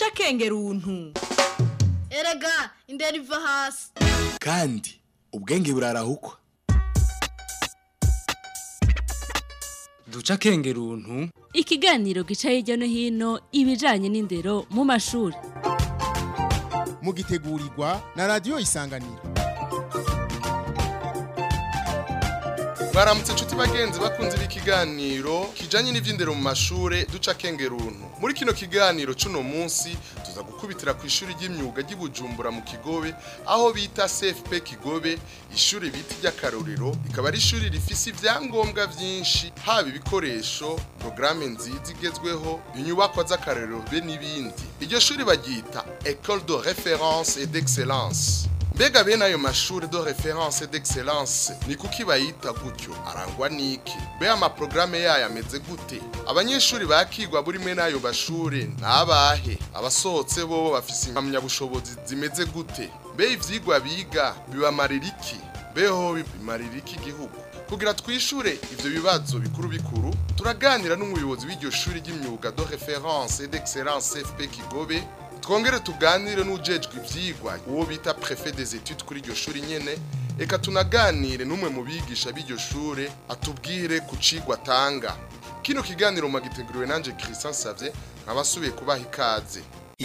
duca akenge runtu erega indera iva hasi kandi ubwenge burarahukwa duca akenge runtu ikiganiro gica hirya no hino ibijanye n'indero mu mashuri mugitegurirwa na radiyo isanganiro Baramutse nshuti bagenzi bakunze ikiganiro kijanye n'ivy'indero mu mashure duca kenge runtu. Muri kino kiganiro cuno munsi tuza gukubitira ku ishuri ry'imyuga ry'Ibujumbura mu Kigobe aho bita CFP Kigobe, ishuri bita ry'akarorero rikaba ari ishuri rifise ivyangombwa vyinshi haba ibikoresho, programme nziza igezweho, inyubakwa z'akarorero be n'ibindi. Iryo shuri baryita École de référence et d'excellence. Mbega bene ayo mashuri de référence et d'excellence ni kuki bayita gutyo arangwa niki be amaprograme yayo ameze gute abanyeshuri bakigwa buri mwe n'ayo bashure nabahe abasohotse bo bafise impamyabushobozi zimeze gute be ivyigwa biga bibamarira iki beho bimarira iki igihugu kugira twishure ivyo bibazo bikuru bikuru turaganira n'umuyobozi w'iryo shuri ry'imyuga de référence et d'excellence FP Kigobe twongere tuganire n'ujejwe ivyigwa uwo bita prefet des études kuri iryo shuri nyene eka tunaganire n'umwe mu bigisha b'iryo shure atubwire ku cigwa atanga kino kiganiro magiteguriwe nanje Christian Savye nkabasubiye kubaha ikaze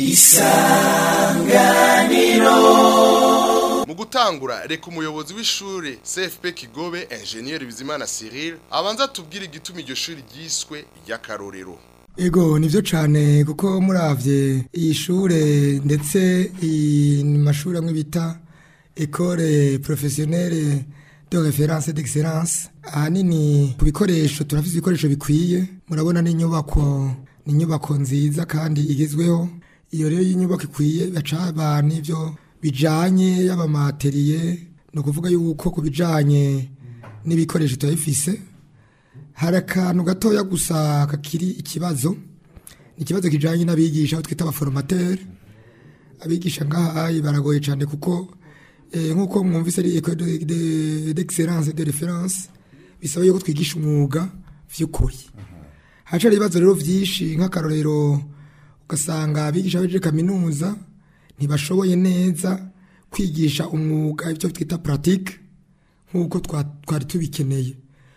mu gutangura reka umuyobozi w'ishure CFP Kigobe ingénieur Bizimana Cyril abanza tubwire igituma iryo shuri ryiswe ry'akarorero Ego nivyo cane kuko muravye iyi shure ndetse iyi mashuri amwe bita École professionnelle de référence d'excellence ahanini ku bikoresho turafise ibikoresho bikwiye murabona n'inyubako n'inyubako nziza kandi igezweho iyo rero y'inyubako ikwiye bacaba n'ivyo bijanye y'abamateriye no kuvuga yuko ku bijanye n'ibikoresho turabifise hari akantu gatoya gusa kakiri ikibazo ni ikibazo kijyanye n'abigisha aho twita abaforomateri abigisha ngaha baragoye cyane kuko nk'uko mwumvise ari ekode d'excellence de reference bisaba yuko twigisha umwuga by'ukuri hacari ibibazo rero byinshi nk'akarorero ugasanga abigisha bejeje kaminuza ntibashoboye neza kwigisha umwuga ibyo twita pratique nk'uko twari tubikeneye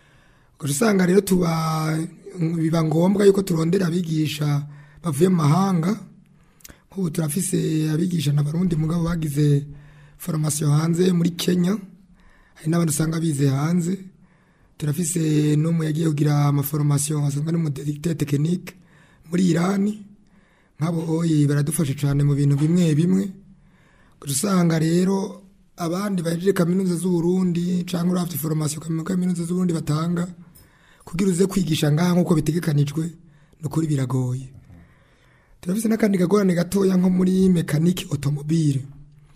usanga rero tuba biba ngombwa yuko turondera abigisha bavuye mu mahanga nk'ubu turafise abigisha na barundi mugabo bagize formation hanze muri Kenya hari n'abandi usanga bize hanze turafise n'umwe yagiye kugira amaformation asanzwe ari mu directeur technique muri Iran nk'abo oyi baradufasha cyane mu bintu bimwe bimwe usanga rero abandi bahejeje kaminuza z'uburundi cyangwa urafite formation kaminuza z'uburundi batanga kugira uze kwigisha ngaha nk'uko bitegekanijwe ni ukuri biragoye turafise n'akandi kagorane gatoya nko muri mekanike otomobile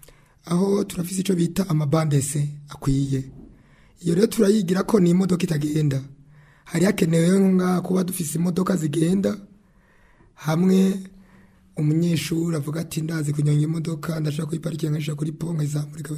aho turafise icyo bita amabandese akwiye iyo rero turayigira ko ni imodoka itagenda hari hakenewe ngaha kuba dufise imodoka zigenda hamwe umunyeshuri avuga ati ndazi kunyonga imodoka ndashaka kuyiparikinga nkashaka kuri po nkayizamurika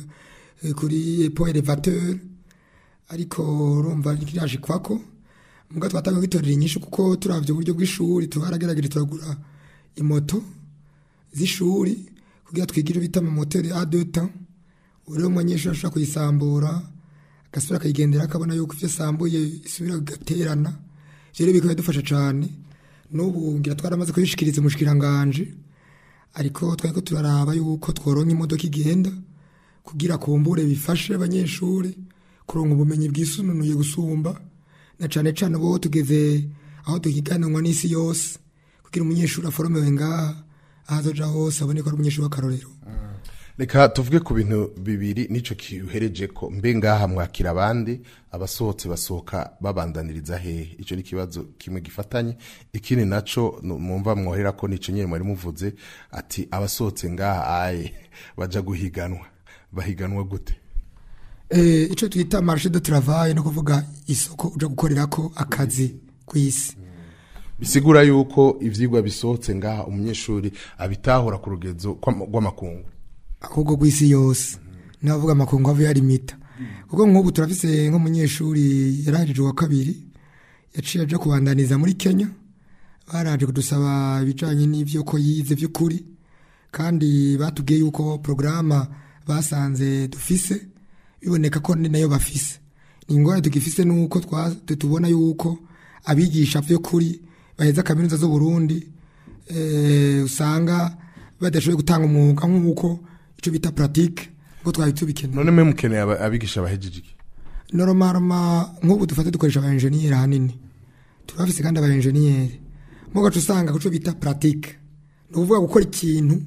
kuri po elevateur ariko urumva riraje kwako muga twatanga kwitorera inyishu kuko turavye uburyo bw'ishuri tuharagerageje turagura imoto z'ishuri kugira twigire bita mu moteri A2 temps uri umunyeshuri ashobora kuyisambura agasubira akayigendera akabona yuko ivyo sambuye isubira gaterana ivyo rero bikaba dufasha cane n'ubu ngira twaramaze kuyishikiriza umushikiranganje ariko twariko turaraba yuko tworonka imodoka igenda kugira kumbure bifashe abanyeshuri kuronka ubumenyi bwisununuye gusumba na cane cane bo tugeze aho tukiganirwa n'isi yose kugira umunyeshuri aforomewe ngaha ahazoja hose abone ko ari umunyeshuri w'akarorero reka tuvuge ku bintu bibiri nico kihereje ko mbe ngaha mwakira abandi abasohotse basohoka babandaniriza hehe ico ni kibazo kimwe gifatanye ikindi naco mumva mwohera ko nico nyene mwari muvuze ati abasohotse ngaha aye baja guhiganwa bahiganwa gute eh ico twita marché de travail no kuvuga isoko uja gukorerako akazi kwisi bisigura yuko ivyigwa bisohotse ngaha umunyeshuri abitahura ku rugezo rw'amakungu ahubwo gw'isi yose navuga amakungu ava yarimita kuko nk'ubu turafise nk'umunyeshuri yarahejejwe wa kabiri yaciye aja kubandaniza muri Kenya baraje kudusaba ibijanye n'ivyo ko yize vy'ukuri kandi batubwiye yuko porogaramu basanze dufise biboneka ko ni nayo bafise ni ingorane tugifise nuko twa- tubona yuko abigisha by'ukuri baheza kaminuza z'u Burundi eh, usanga badashoboye gutanga umwuga nk'uko icyo bita pratique ngo twari tubikeneye none mwe mukeneye aba- abigisha bahejeje iki normalement nk'ubu dufate dukoresha aba engineer hanini turafise kandi aba engineer mu gace usanga kuco bita pratique ni ukuvuga gukora ikintu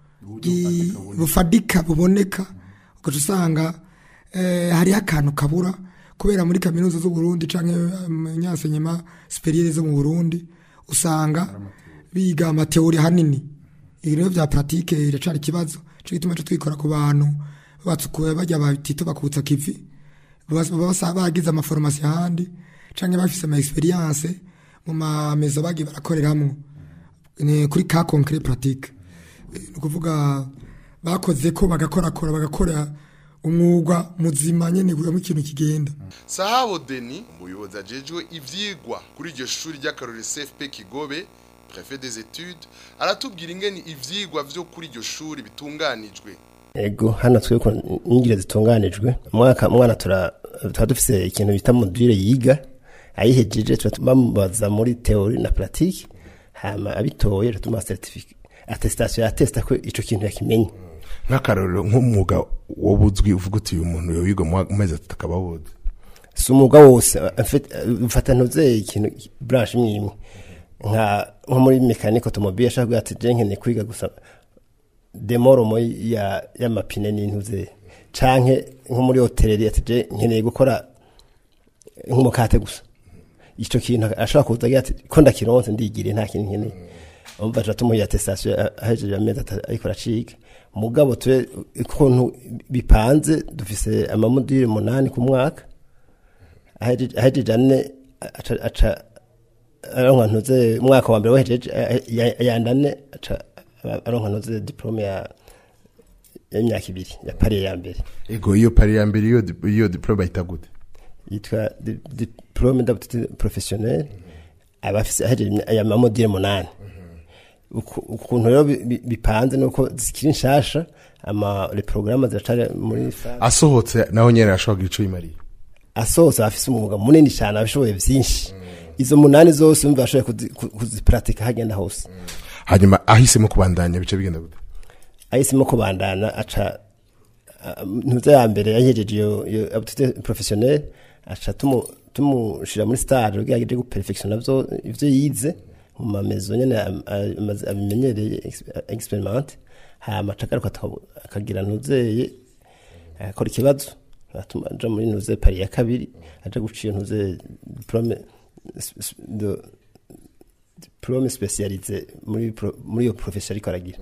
gi- bufadika buboneka ugaca usanga eh, hariho akantu kabura kubera muri kaminuza z'u Burundi canke nyansenyema superiere zo mu Burundi usanga biga amateori hanini ibintu vya pratique iracari ikibazo cyo gituma cyo twikora ku bantu batsukuye bajya batito bakutsa kivi baba basa bagize amaforomasi ahandi canke bafise ama experience mu mamezo bagiye barakoreramwo ni kuri ka concret pratique ni ukuvuga bakoze ko bagakorakora bagakora umwuga muzima nyene kugira ikintu kigenda sahabo deni umuyobozi ajejwe ivyigwa kuri iryo shuri ry'akarori cfp kigobe prefet des etudes aratubwira ingene ivyigwa vyo kuri iryo shuri bitunganijwe ego hano twebwe inyigisho zitunganijwe umwaka umwana tura tuba dufise ikintu bita module yiga ayihejeje tuba bamubaza muri teori na pratique hama abitoye tuma certificat attestation atesta ko ico kintu yakimenye nk'akarorero nk'umwuga wobuzwi uvuga uti uyu muntu yowiga mu mezi atatu akaba awuzi si umwuga wose en fait, ufata ntuze ikintu branche imwe imwe nka nko muri mekanike automobile ashaka kugira ati je nkeneye kwiga gusa demoromo ya y'amapine n'intuze canke nko muri hoteleri ati je nkeneye gukora nk'umukate gusa ico kintu ashobora kuza agira ati ko ndakironse ndigire nta kintu nkeneye umva aca tumuha attestation ahejeje amezi atatu ariko araciga mugabo twe ukuntu bipanze dufise amamodule munani ku mwaka ahejeje ahejeje ane aca aca aronka ntuze umwaka wa mbere wahejeje yandane aca aronka ntuze diplome ya y'imyaka ibiri ya pari ya mbere ego iyo pari ya mbere iyo di- iyo diplome bayita gute yitwa di- diplome d'aptitude professionnelle aba afise ahejeje aya mamodule munani Uku- ukuntu rero bi- bi- bipanze nuko zikiri nshasha ama le programme ziracari muri phase asohotse naho nyene arashobora kugira ico yimariye asohotse afise umwuga munini cyane abishoboye byinshi izo munani zose umva ashoboye kuzi- ku- kuziparatika hagenda hose hanyuma ahisemo kubandanya bice bigenda gute ahisemo kubandana aca a- ntuze ya mbere yahejeje iyo iyo aptitude professionnelle aca tumu tumushira muri stage kugira ngo aje guperfectiona byo ivyo yize mu mamezo nyene am- a- amaze- abimenyereye ex- experiment hama aca agaruka aka- akagira ntuzeye akora ikibazo atuma aja muri ntuze pari ya kabiri aja guca iyo ntuze diplome s- s- de- diplome specialize muri pro- muri iyo profession ariko aragira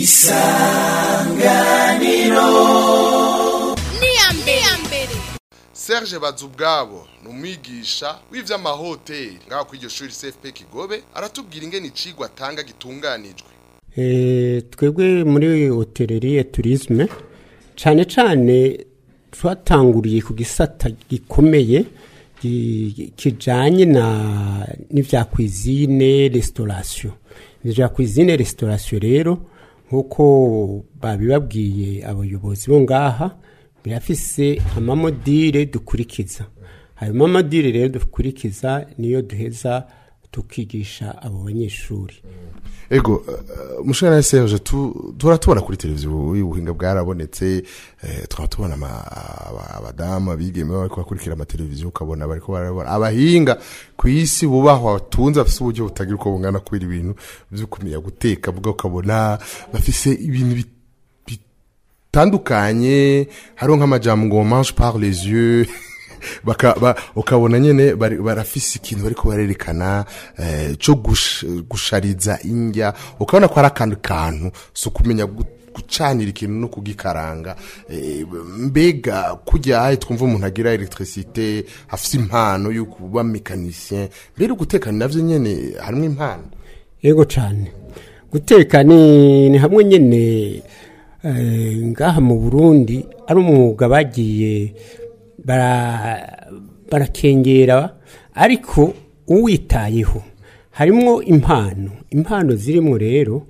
mbere serge bazubwabo ni umwigisha w'ivy'amahoteli ngaho kuri iryo shuri cfp kigobe aratubwira ingene icigwa atanga gitunganijwe Eh, twebwe muri hoteleri turisme cyane cyane twatanguriye ku gisata gikomeye gi- kijanye na n'ivya cuisine restauration ivya cuisine restauration rero nk'uko babibabwiye abayobozi bo ngaha birafise amamodire dukurikiza ayo mamodire rero dukurikiza niyo duheza tukigisha abo banyeshuri ego uh, mushana na Serge tu tura tubona kuri televiziyo ubuhinga bwarabonetse eh, tukaba tubona ama- aba- abadamu abigeme bariko bakurikira amateleviziyo ukabona bariko barabona abahinga ku isi bubahwa batunze bafise uburyo butagira uko bungana kubera ibintu vyo kumenya guteka bwa ukabona bafise ibintu bi- bitandukanye hariho nk'amajambo ngo mange par les yeux baka ba, ukabona nyene bari- barafise ikintu bariko barerekana eh, co gush, gushariza indya ukabona ko ari akantu kantu so kumenya gu- gucanira ikintu no kugikaranga eh, mbega kujya ahe twumva umuntu agira electricité afise impano yo kuba mécanicien mbere guteka navyo nyene harimwo impano yego cyane guteka ni ni hamwe nyine eh, ngaha mu burundi ari umwuga bagiye bara- barakengera ariko uwitayeho harimwo impano impano zirimo rero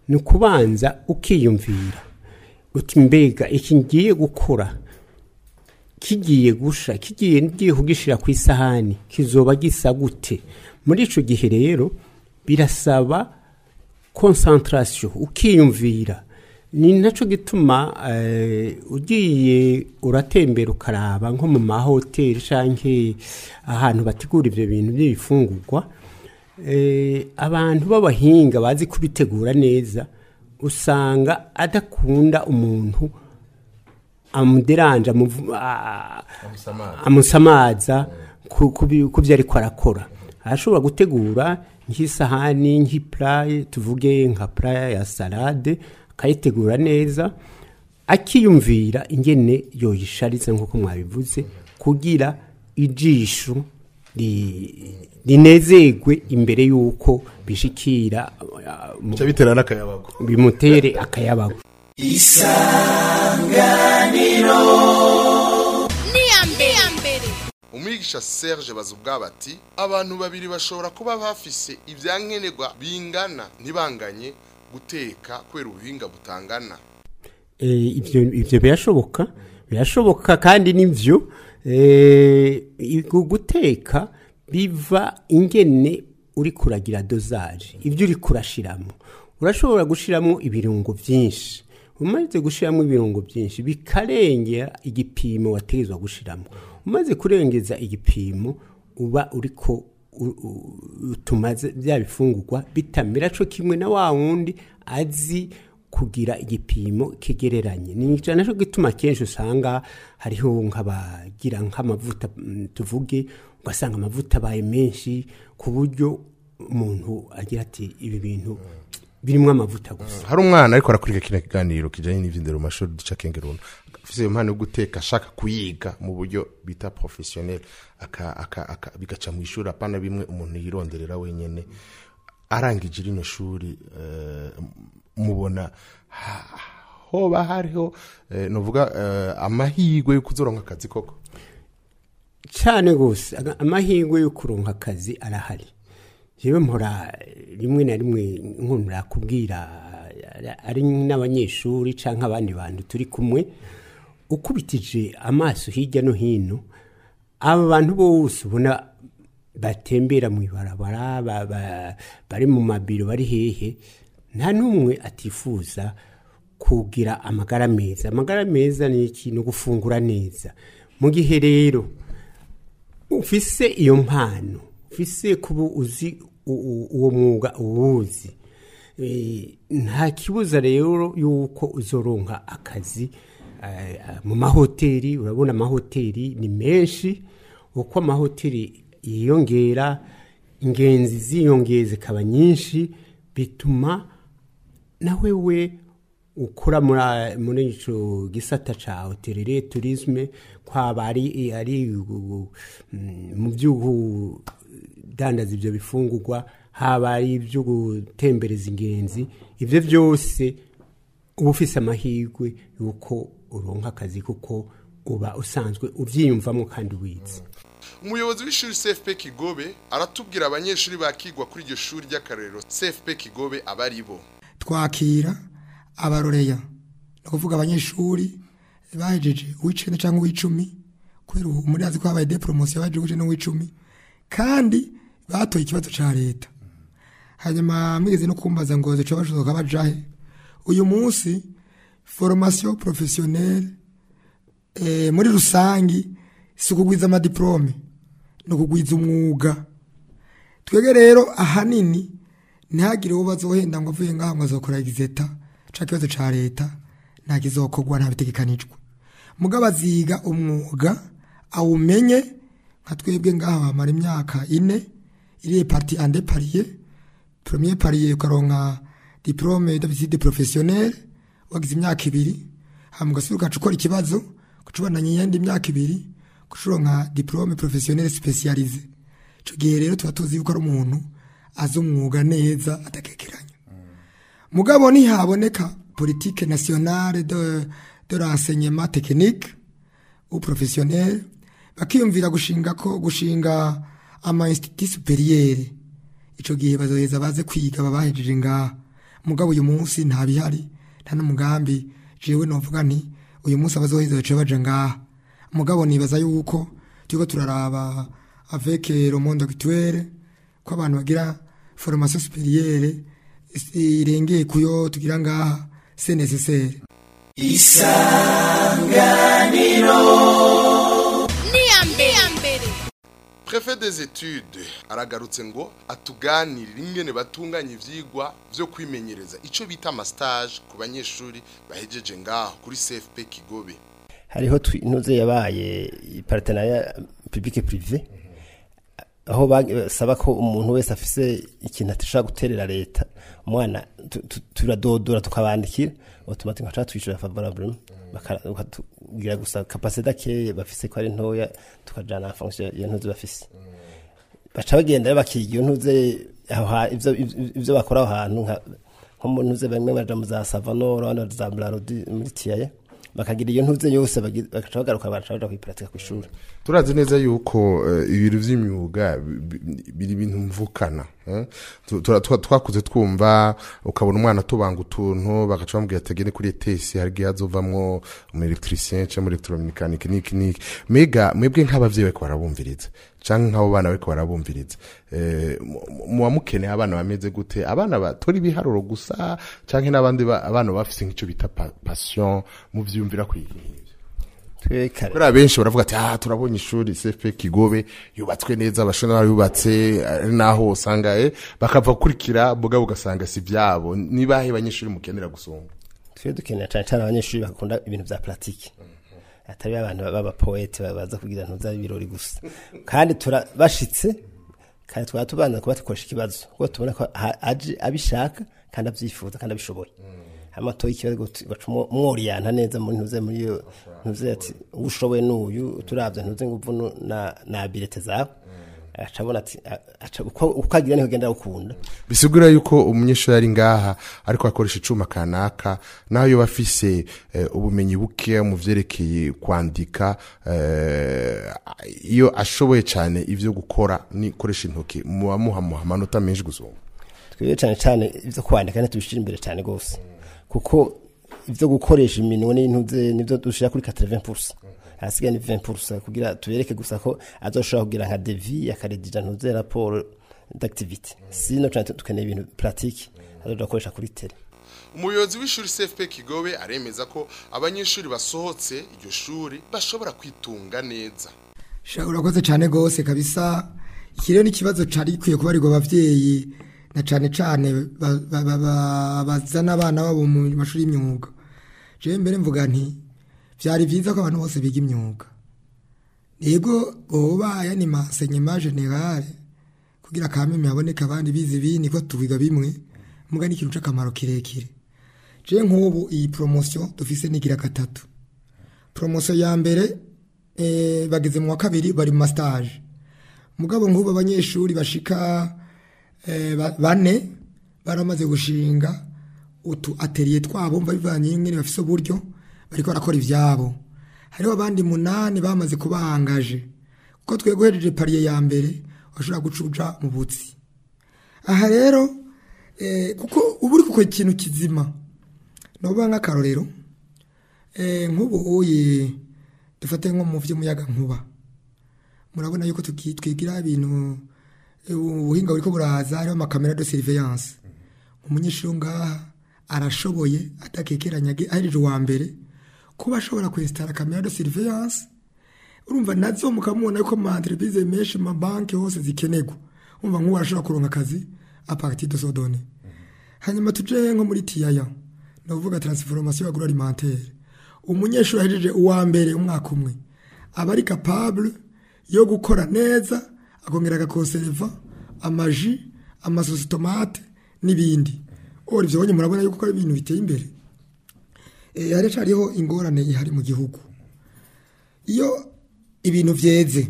ni ukubanza ukiyumvira uti mbega iki ngiye gukora kigiye gusha kigiye ngiye kugishyira ku isahani kizoba gisa gute muri icyo gihe rero birasaba konsantarasiyo ukiyumvira ni nacyo gituma eh, ugiye uratembera ukaraba nko mu mahoteli cyangwa ahantu bategura ibyo bintu by'ibifungurwa eh, abantu b'abahinga bazi kubitegura neza usanga adakunda umuntu amuderanje amuvu- a- amusamaza ku ku bi- ku byo ariko arakora arashobora gutegura nk'isahani nk'ipuraye tuvuge nka puraye ya salade akayitegura neza akiyumvira ingene yoyishariza nk'uko mwabivuze kugira ijisho ri- rinezerwe imbere y'uko bishikira uh, mu- bica bitera n'akayabago bimutere akayabago Niyambere. mbere umwigisha serge bazubwabo ati abantu babiri bashobora kuba bafise ibyankenerwa bingana ntibanganye guteka kubera ubuhinga butangana Eh, ibyo ibyo birashoboka birashoboka kandi nibyo eh, igu- guteka biva ingene uri kuragira dozaje ibyo uri kurashiramo urashobora gushiramo ibirungo byinshi umaze gushiramo ibirungo byinshi bikarengera igipimo wategezwa gushiramo umaze kurengeza igipimo uba uriko u- u- utuma ze- bya bifungurwa bitamera co kimwe na wa wundi azi kugira igipimo kigereranye ni icyo cyo gituma kenshi usanga hariho nk'abagira nk'amavuta mm, tuvuge ugasanga amavuta abaye menshi ku buryo umuntu agira ati ibi bintu birimo amavuta gusa hari umwana ariko arakurika kino kiganiro kijanye n'ivyindero mu mashuri duca kengeruna afise impano yo guteka ashaka kuyiga mu buryo bita professionnel aka, aka, aka, bigaca mu ishuri apana bimwe umuntu yironderera wenyene arangije rino shuri eh, mubona ha- hoba hariho eh, novuga eh, amahirwe yo kuzoronka akazi koko cyane rwose aga- amahirwe yo kuronka akazi arahari yewe mpora rimwe na rimwe nkunda kubwira ari n'abanyeshuri cyangwa abandi bantu turi kumwe ukubitije amaso hirya no hino aba bantu bose ubona batembera mu ibarabara ba- ba- bari mu mabiro bari hehe nta n'umwe atifuza kugira amagara meza amagara meza ni iki ni ugufungura neza mu gihe rero ufise iyo mpano ufise kuba uzi u- u- uwo mwuga uwuzi Eh, nta kibuza rero yuko uzoronka akazi eh, mu mahoteli urabona amahoteli ni menshi uko amahoteli yiyongera ingenzi ziyongeye zikaba nyinshi bituma nawe we ukora muri muri ico gisata ca hotellerie tourisme kwaba ari ari uh, mm, mu by'udandaza ibyo bifungurwa haba ari ibyo gutembereza ingenzi ibyo byose uba ufise amahirwe yuko uronka akazi kuko uba usanzwe ubyiyumvamo kandi wize umuyobozi w'ishuri cfp kigobe aratubwira abanyeshuri bakigwa kuri iryo shuri ry'akarorero cfp kigobe aba ari bo twakira abaroreya ni ukuvuga abanyeshuri bahejeje uw'icenda cyangwa uw'icumi kubera ubu muri azi ko habaye de poromosiyo bahejeje uw'icenda n'uw'icumi kandi batoye ikibazo cya leta hanyuma mwigeze no kumbaza ngo zica bashoboka bajahe uyu munsi foromasiyo porofesiyoneri eh, muri rusangi si ukugwiza amadiplome ni ukugwiza umwuga twebwe rero ahanini ntihagire uwo bazohenda ngo avuye ngaha ngo azokora egizeta ca kibazo ca leta nta kizokorwa nta bitegekanijwe mugabo aziga umwuga awumenye nka twebwe ngaha bamara imyaka ine iriye parti ande pariye premier pariye ukaronka diplome d'habitude professionnelle wagize imyaka ibiri hama ugasubira ugaca ukora ikibazo kucubandanya iyindi imyaka ibiri kucuronka diplome professionnelle spécialisée ico gihe rero tuba tuzi yuko ari umuntu azi umwuga neza adakekeranya mugabo ntihaboneka politique nationale de, de renseignement technique ou professionnel bakiyumvira gushinga ko gushinga ama institut superieur ico gihe bazoheza baze kwiga babahejeje ngaha mugabo uyu munsi nta bihari nta n'umugambi jewe novuga nti uyu munsi abazoheza baciye baja ngaha mugabo nibaza yuko turiko turaraba avec le monde actuel ko abantu bagira formation supérieure irengeye kuyo tugira ngaha c'est nécessaire niyambere Prefet des études aragarutse ngo atuganirire ingene batunganya ivyigwa vyo kwimenyereza ico bita ama stage ku banyeshuri bahejeje ngaho kuri CFP Kigobe hariho twinuze yabaye partenariat public privé aho basaba ko umuntu wese afise ikintu atashaka guterera leta umwana tu- tu- turadodora tukabandikira automatique nkaca twishyura favorablement bakatubwira gusa capacité keye bafise ko ari ntoya tukajana en fonction iyo ntuzi bafise baca bagenda rero bakiga iyo ntuze aho ha- ivyo ivyo- ivyo bakora aho hantu nka nko mu ntuze bamwe baja mu za savanoro abandi baja za mlarodi muri tiyaye bakagira iyo ntuze yose bagi- bagaca bagaruka bagaca baja kuyiparatika kw'ishuri turazi neza yuko eh, ibintu vy'imyuga bi- bi- biri ibintu mvukana eh? Tu- tura- twa- twakuze twumva ukabona umwana tubanga utuntu bagaca bamubwira ati agende kuri etesi hari igihe hazovamwo umu electricien cyangwa mu electromekanike niki niki mega mwebwe nk'abavyeyi bariko barabumviriza canke nk'abo bana bariko barabumviriza eh, mu- mu- muba mukeneye abana bameze gute abana batora ibiharuro gusa canke n'abandi ba- abana bafise nk'ico bita pa- passion muvyumvira kwiga twe kare kubera benshi baravuga ati ah turabonye ishuri CFP Kigobe yubatswe neza abashona barayubatse ari naho usanga eh bakava gukurikira mugabo ugasanga si byabo nibahe abanyeshuri mukenera gusumba twe dukenera cyane cyane abanyeshuri bakunda ibintu vya pratique atari abantu baba poete baza kugira ntuza ibirori gusa kandi turabashitse kandi twaba tubanza kuba dukoresha ikibazo kuko tubona ko ha- aje abishaka kandi abyifuza kandi abishoboye hama toye ikibazo baca umworiyanta neza muri ntuze muri iyo ntuze ati ushoboye n'uyu turavye ntuze nguvu nu- na na bilete zawe acabona ati a- aca- uko uko agira niho genda gukunda bisigura yuko umunyeshuri ari ngaha ariko akoresha icuma kanaka naho yoba afise eh, ubumenyi buke mu vyerekeye kwandika eh, iyo ashoboye cyane ivyo gukora ni koresha intoki muba muhamuha amanota menshi gusumba twebwe cyane cyane ibyo kwandika ntitubishyira imbere cyane rwose kuko ibyo gukoresha iminwe n'intuze nibyo dushyira kuri 80% hasigaye ni 20% kugira tubereke gusa ko azoshobora kugira nka devi akaredija ntuze raporo d'activité sino cyane tukeneye ibintu pratique azoja gukoresha kuri tele umuyobozi w'ishuri CFP Kigobe aremeza ko abanyeshuri basohotse iryo shuri bashobora kwitunga neza Sha urakoze cyane gose kabisa iki rero ni ikibazo cari gikwiye kubarirwa abavyeyi na cane cane ba- ba- ba- ba- bazana abana babo mu mashuri y'imyuga jewe mbere mvuga nti vyari vyiza ko abantu bose biga imyuga yego boba yani masenyema generale kugira kameme haboneka abandi bize ibindi ko tubiga bimwe muga ni ikintu c'akamaro kirekire je nk'ubu iyi promotion dufise nigira gatatu promotion ya mbere eh, bageze mu wa kabiri bari mu mastage mugabo nk'ubu abanyeshuri bashika eh, ba- bane baramaze gushinga utu atelier twabo mva bivanye n'ingene bafise uburyo bariko barakora ivyabo hariho abandi munani bamaze kubahangaje kuko twe guhejeje pariye ya mbere washobora gucuja mu butsi aha rero eh, kuko ubu uri gukora ikintu kizima noba nk'akarorero eh, nk'ubu uye dufate nko mu vy'umuyaga nkuba murabona yuko tuki- twigira ibintu eh, ubuhinga buriko buraza hariho amakamera de surveillance umunyeshuri wo ngaha arashoboye adakekeranya ge- ahejeje uwa mbere kuba ashobora kwesitara kamera de surveillance urumva nazo mukamubona yuko mu entreprise menshi mu mabanki hose zikenerwa umva nk'uwo arashobora kuronka akazi a partir de sodone hanyuma tuje nko muri tiyaya ni ukuvuga transformation agroalimentaire umunyeshuri ahejeje uwa mbere umwaka umwe aba ari capable yo gukora neza akongera agakonserva amaji amasositomate n'ibindi ora ivyo bonye murabona yuko ari ibintu biteye imbere e, haracariho ingorane ihari mu gihugu iyo ibintu vyeze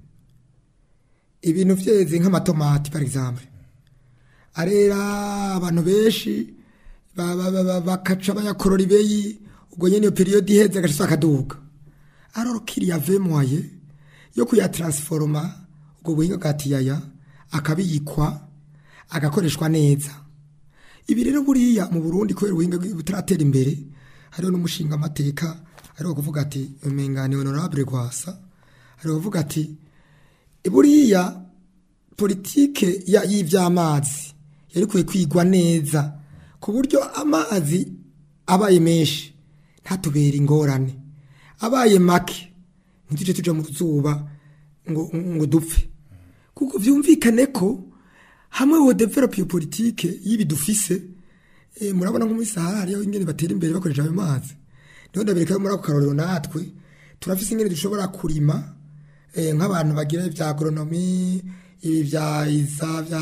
ibintu vyeze nk'amatomati par exemple arera abantu benshi ba- ba- ba- ba- bakaca bayakorora ibeyi ubwo nyene iyo periode iheze agaca akaduga alors qu'il y avait moyen yo kuyatransforma ubwo buhinga bwa tiyaya akabikwa agakoreshwa neza ibi rero buriya mu burundi kubera ubuhinga butaratera imbere hariho n'umushinga amateka hariho kuvuga ati umengani honorable rwasa hariho kuvuga ati buriya politike ya- y'ivy'amazi yari kwiye kwigwa neza ku buryo amazi abaye menshi ntatubere ingorane abaye make ntituje tuja mu zuba ngo, ngo dupfe kuko vyumvikane ko hamwe wo develop iyo politike y'ibi dufise eh, murabona nko muri Sahara hariyo ingene batera imbere bakoresha ayo mazi niho ndabereka yo muri ako karorero natwe turafise ingene dushobora kurima eh, nk'abantu bagira ibya agronomy ibi bya isa bya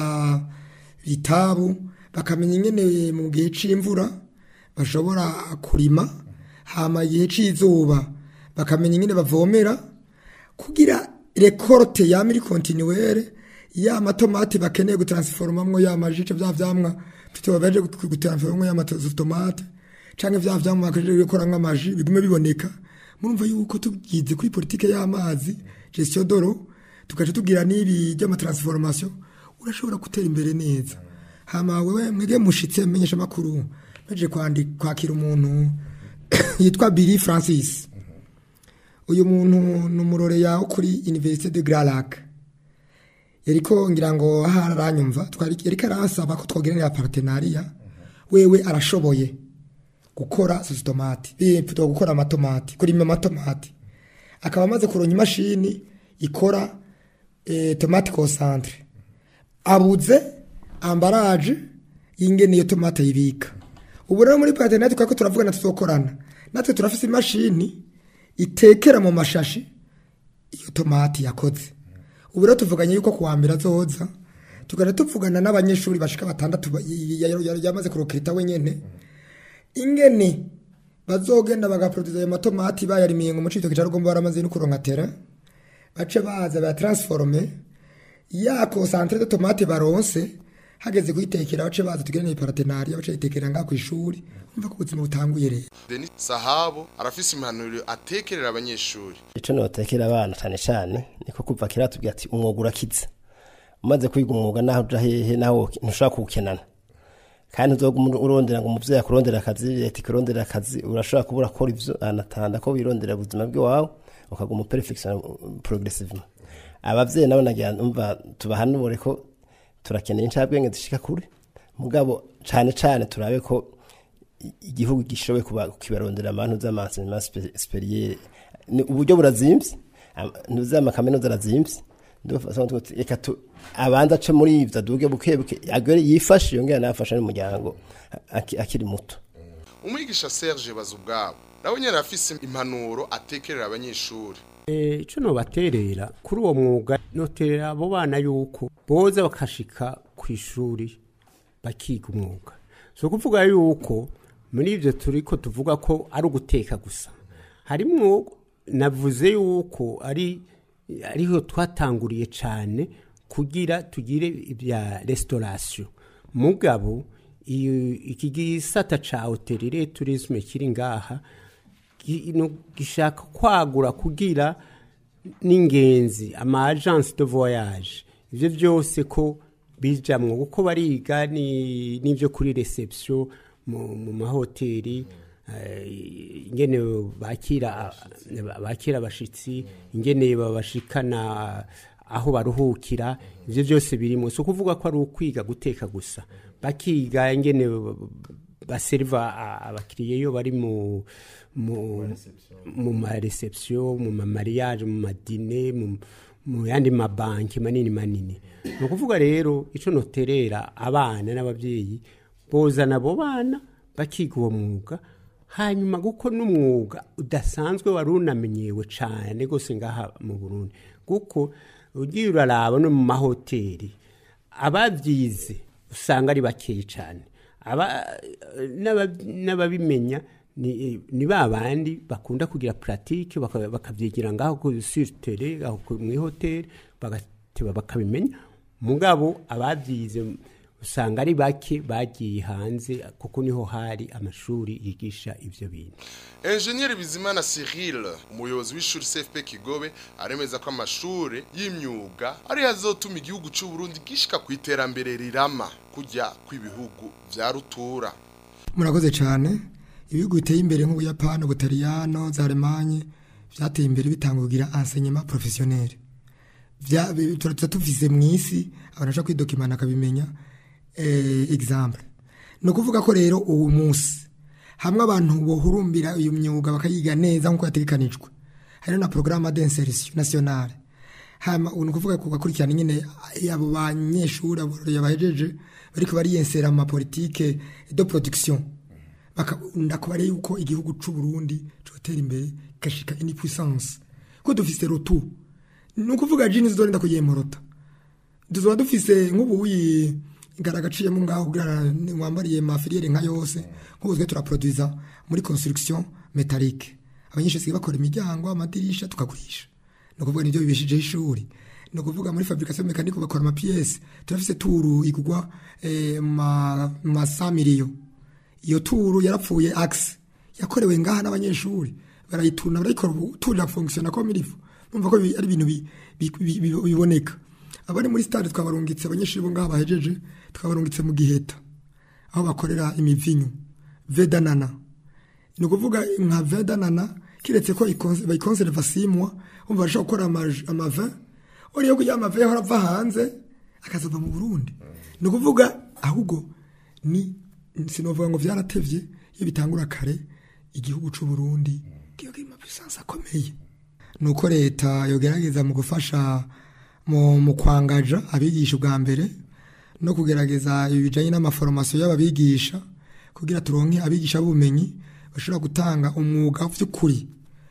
bitabu bakamenya ingene mu gihe c'imvura bashobora kurima hama igihe c'izuba bakamenya ingene bavomera kugira rekorte yama iri kontinuere ya matomati bakeneye gutransiformamwo ya majice vya vyamwa fite baje gutransiformamwo ya matomate canke vya vyamwa bakeneye gukoramwo amaji bigume biboneka murumva yuko tugize kuri politike y'amazi gestion d'eau tugaca tugira n'ibi by'amatransformation urashobora gutera imbere neza hama wewe mwege mushitse menyesha makuru meje kwandi kwakira umuntu yitwa Billy Francis uyu muntu ni umurore yawo kuri Université de Grand Lac yariko ngira ngo ahari aranyumva twari yariko arasaba ko twogiranira partenariat wewe arashoboye gukora sositomati bipfuta gukora amatomati kurima amatomati akaba amaze kuronya imashini ikora eh, tomate concentre abuze ambaraje y'ingene iyo tomate yibika ubu rero muri partenariat twako turavugana tuzokorana natwe turafise imashini itekera mu mashashi iyo tomati yakoze ubu rero tuvuganye yuko kuwa mbere azoza tugana tuvugana n'abanyeshuri bashika batandatu ba- y- y- y- yamaze kurokirita wenyene ingene bazogenda bagaproduza ayo matomati bayarimiye ngo mu citoke ca rugombo baramaze no kuronka tera bace baza bayatransforme ya concentre de tomate baronse hageze kuyitekera bace baza tugire ni partenariat bace yitekera ngaho kw'ishuri umva ko ubuzima butanguye rero Denis Sahabo arafise impanuro atekerera abanyeshuri icyo notekera abana cyane cyane niko kuva kera tubwira ati umwuga urakiza umaze kwiga umwuga naho uja hehe naho ntushobora kuwukenana kandi uzoga urondera ngo umuvyeyi akurondera akazi leta ikurondera akazi urashobora kuba urakora ivyo anatanda ko wirondera ubuzima bw'iwawe ukaguma uperfection progressivement abavyeyi nabo nagira umva tubahanure ko turakeneye incabwenge zishika kure mugabo cane cane turabe ko i- igihugu gishoboye kuba kibarondera abantu z'amansinema superiere ni uburyo burazimvye ntuzama kaminuza arazimvye ndufasanga tuti reka tu abanza ace muri ivyo aduge buke buke agere yifashe yongera nafasha n'umuryango aki- akiri muto umwigisha Serge Bazubwabo nawe nyene arafise impanuro atekerera abanyeshuri Eh, ico nobaterera kuri uwo mwuga noterera abo bana yuko boza bakashika ku ishuri bakiga umwuga so kuvuga yuko muri ivyo turiko tuvuga ko ari uguteka gusa harimwo navuze yuko ari ariho twatanguriye cane kugira tugire ibya restauration mugabo iyo- iki gisata ca hotelire tourisme kiri ngaha gi- no gishaka kwagura kugira n'ingenzi ama agence de voyage ivyo byose ko bijamwo kuko bariga ni n'ivyo kuri reception mu, mu mahoteli eh, ingene bakira bakira abashitsi ingene babashikana aho baruhukira ivyo byose birimo so kuvuga ko ari ukwiga guteka gusa bakiga ingene baseriva abakiriya iyo bari mu mu mu ma reception mu ma mariage mu madine mu mu yandi mabanki manini manini ni ukuvuga rero icyo noterera abana n'ababyeyi bozana abo bana bakiga uwo mwuga hanyuma kuko n'umwuga udasanzwe wari unamenyewe cyane rwose ngaha mu burundi kuko ugiye uraraba no mu mahoteli ababyize usanga ari bakeya cyane aba n'aba- n'ababimenya ni ni ba bandi bakunda kugira puratike bakabyigira ngaho ku siritere aho ku- mu ihoteli bagateba bakabimenya mugabo ababyize usanga ari bake bagiye hanze kuko niho hari amashuri yigisha ivyo bintu Engineer Bizimana Cyril umuyobozi w'ishuri CFP Kigobe aremeza ko amashuri y'imyuga ari hazotuma igihugu cy'u Burundi gishika ku iterambere rirama kujya kw'ibihugu vya rutura murakoze cyane ibihugu biteye imbere nk'ubuyapani ubutaliyano za alemanye byateye imbere bitanga kugira enseignement professionnel Vya- bi- tuba tuvize mu isi abantu bashobora kwidokimana akabimenya eh, example ni ukuvuga ko rero uwo munsi hamwe abantu bohurumbira iyo myuga bakayiga neza nk'uko yategekanijwe hariho na porogaramu d'insertion nationale hama ni ukuvuga ku bakurikirana nyine abo banyeshuri abo yabahejeje bariko bariyensera mu mapolitike de production bakunda kuba ari yuko igihugu c'u Burundi cotera imbere gashika ini puissance ko dufise rotu ni ukuvuga jini zizorinda kuyemorota tuzoba dufise nk'ubuyi garagaciyemo ngaho kugira wambariye mafiliere nka yose nk'ubu twe turaproduisa muri construction métallique abanyeshuri basigaye bakora imiryango amadirisha tukagurisha ni ukuvuga nibyo bibeshijeho ishuri ni ukuvuga muri fabrication mécanique bakora amapiyesi turafise turu igurwa eh, ma, ma 100 millions iyo turu yarapfuye axe yakorewe ngaha n'abanyeshuri barayituna barayikora ubu turu irafonctiona comme il faut numva ko bi- ari ibintu bi- bi- bi- bi- biboneka abari muri stade twabarungitse abanyeshuri bo ngaha bahejeje twabarungitse mu giheta aho bakorera imivinyu vedanana ni ukuvuga nka vedanana kiretse ko ikonse- bayikonserva simwa umva bashobora gukora ama- amavin uriyo kugira amavin yahora ava hanze akazava mu burundi ni ukuvuga ahubwo ni sinovuga ngo vyaratevye iyo bitangura kare igihugu c'u Burundi kiba kiri mu puissance akomeye nuko leta yogerageza mu gufasha mu, mu kwangaja abigisha ubwa mbere no kugerageza ibi bijanye n'amaforomasiyo y'ababigisha kugira turonke abigisha b'ubumenyi bashobora gutanga umwuga vy'ukuri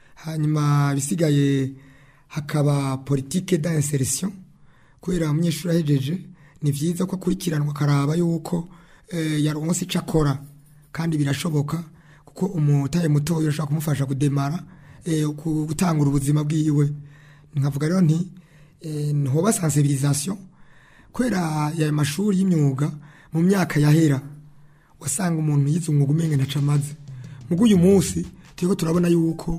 hanyuma bisigaye hakaba politike d'insertion kubera umunyeshuri ahejeje ni vyiza ko akurikiranwa akaraba yuko eh, yaronse ico akora kandi birashoboka kuko umutaye mutoya urashobora kumufasha kudemara eh, ku- gutangura ubuzima bwiwe nkavuga rero nti eh, nhoba sensibilisation kubera ya mashuri y'imyuga mu myaka yahera wasanga umuntu yize umwuga umenge ntaco amaze mugo uyu munsi turiko turabona yuko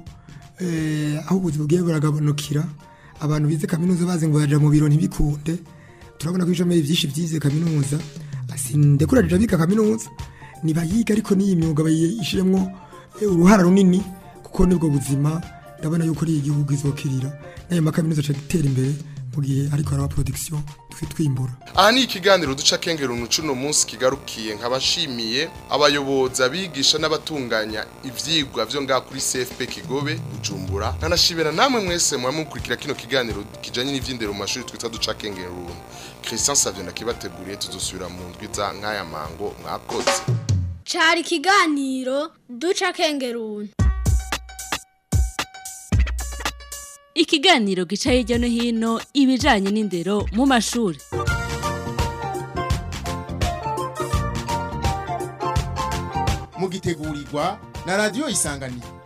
eh, aho ubuzima bwiwe buragabanukira abantu bize kaminuza bazi ngo baja mu biro ntibikunde turabona ko ishomeri vyinshi vyize kaminuza sindekuraje abiga kaminuza nibayiga ariko n'iyi myuga bayishiremwo eh, uruhara runini kuko nibwo buzima ndabona yuko ari igihugu izokirira n'ayo makaminuza aca gutera imbere mu gihe ariko haraba production twe twimbura aha ni ikiganiro duca kengera unucu uno munsi kigarukiye nk'abashimiye abayobozi abigisha n'abatunganya ivyigwa vyo ngaha kuri CFP Kigobe Bujumbura nkanashimira namwe mwese muba mukurikira kino kiganiro kijanye n'ivyindero mu mashuri twita duca kengera uruntu Christian Savio nakibateguriye tuzosubira mu ndwi za nk'aya mango mwakoze cari ikiganiro duca kengeruni ikiganiro gica hirya no hino ibijanye n'indero mu mashuri mugitegurirwa na radio isanganiro